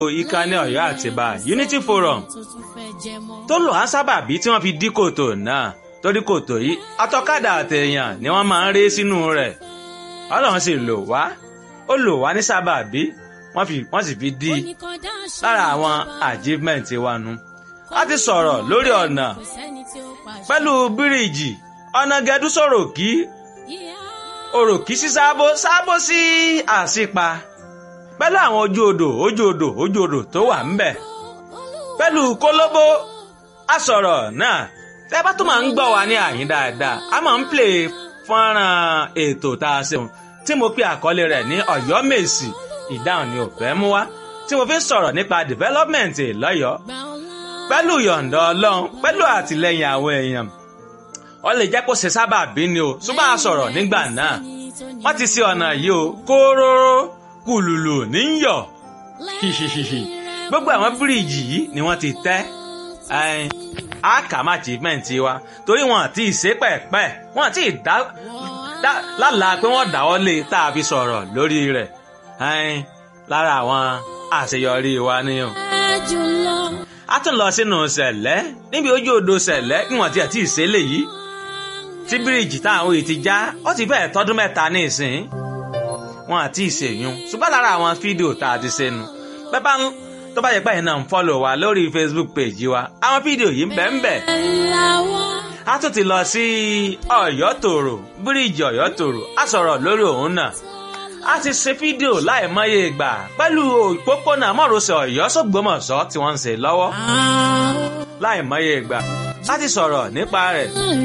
ìkànnì Ọ̀yọ́ Àtìbà Unity Forum tó lò á sábàbí tí wọ́n fi dí kòtò náà torí kòtò yìí atọ́kadà àtẹ̀yàn ni wọ́n máa ń ré sínú rẹ̀ Ọlọ́run sì lò wá ó lò wá ní sábàbí wọ́n sì fi dí lára àwọn achievement wa nu a ti sọ̀rọ̀ lórí ọ̀nà pẹ̀lú bíríìjì ọ̀nà gẹ̀dú sọ̀rọ̀ kí òròkì sí sábó sábó sí àṣìpa pẹ̀lú àwọn ojú odò ojú odò ojú odò tó wà ńbẹ̀ pẹ̀lú kólóbó àsọ̀rọ̀ náà tẹ́ bá tó máa ń gbọ́ wa ní àyín dáadáa a máa ń play fọ́nrán ètò tá a ṣeun tí mo pe àkọlé rẹ̀ ní Ọ̀yọ́ Mèsì ìdáhùn ni ò fẹ́ mú wá tí mo fi ń sọ̀rọ̀ nípa development lọ́yọ̀ọ́ pẹ̀lú yọ̀ǹda Ọlọ́run pẹ̀lú àtìlẹ́yìn àwọn èèyàn ó lè jẹ́ kó ṣe sábà bí ni o ṣùgbọ́n a sọ̀rọ̀ nígbà náà wọ́n ti ṣe ọ̀nà yìí o kóróró kùlùlù níyọ̀ hihihihi gbogbo àwọn bíríìjì yìí ni wọ́n ti tẹ́ àkàmà achievement wa torí wọn àti ìṣe pẹ̀pẹ̀ wọn àti ìdá lálàá pé wọ́n dáwọ́ lé tá a fi sọ̀rọ̀ lórí rẹ̀ lára àwọn àṣeyọrí wa ni o. a tún lọ sínú ṣẹ̀lẹ́ níbi ojú odò ṣẹ̀lẹ́ níwọ̀n tí àti ìṣẹ̀lẹ̀ yìí tí bíríìjì táwọn òye ti já ó ti fẹ́ẹ̀ tọ́dún mẹ́ta ní ìsìn wọn àti ìṣèyún ṣùgbọ́n lára àwọn fídíò tá a ti ṣe nu bẹ́ẹ̀ bá ń tó bá yẹ pé ẹ̀yin náà ń fọ́lọ̀ wa lórí Facebook page wa àwọn fídíò yìí ń bẹ ń bẹ. a tún ti lọ sí Ọ̀yọ́ tòrò bíríìjì Ọ̀yọ́ tòrò a sọ̀rọ̀ lórí òun náà a ti ṣe fídíò láìmọye ìgbà pẹ̀lú òpópónà mọ́rọ̀sẹ̀ Ọ̀yọ́ sọ́gbọ́mọ̀ṣọ́ tí wọ́n ń ṣe lọ́wọ́ láìmọye ìgbà a ti sọ̀rọ̀ nípa rẹ̀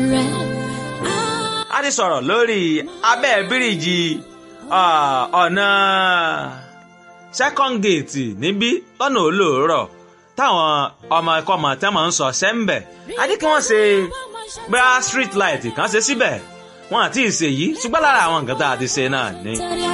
a ti sọ̀rọ̀ lórí abẹ́ bíríìjì ọ̀nà second gate níbí lọ́nà olóòrọ̀ táwọn ọmọ ẹ̀kọ́ ọmọ tẹ́ máa ń sọ sẹ́ńbẹ̀ a ní kí wọ́n ṣe bá street light kan ṣe síbẹ̀ wọn àti ìṣèyí ṣùgbọ́n lára àwọn nǹkan tá a ti ṣe náà ni.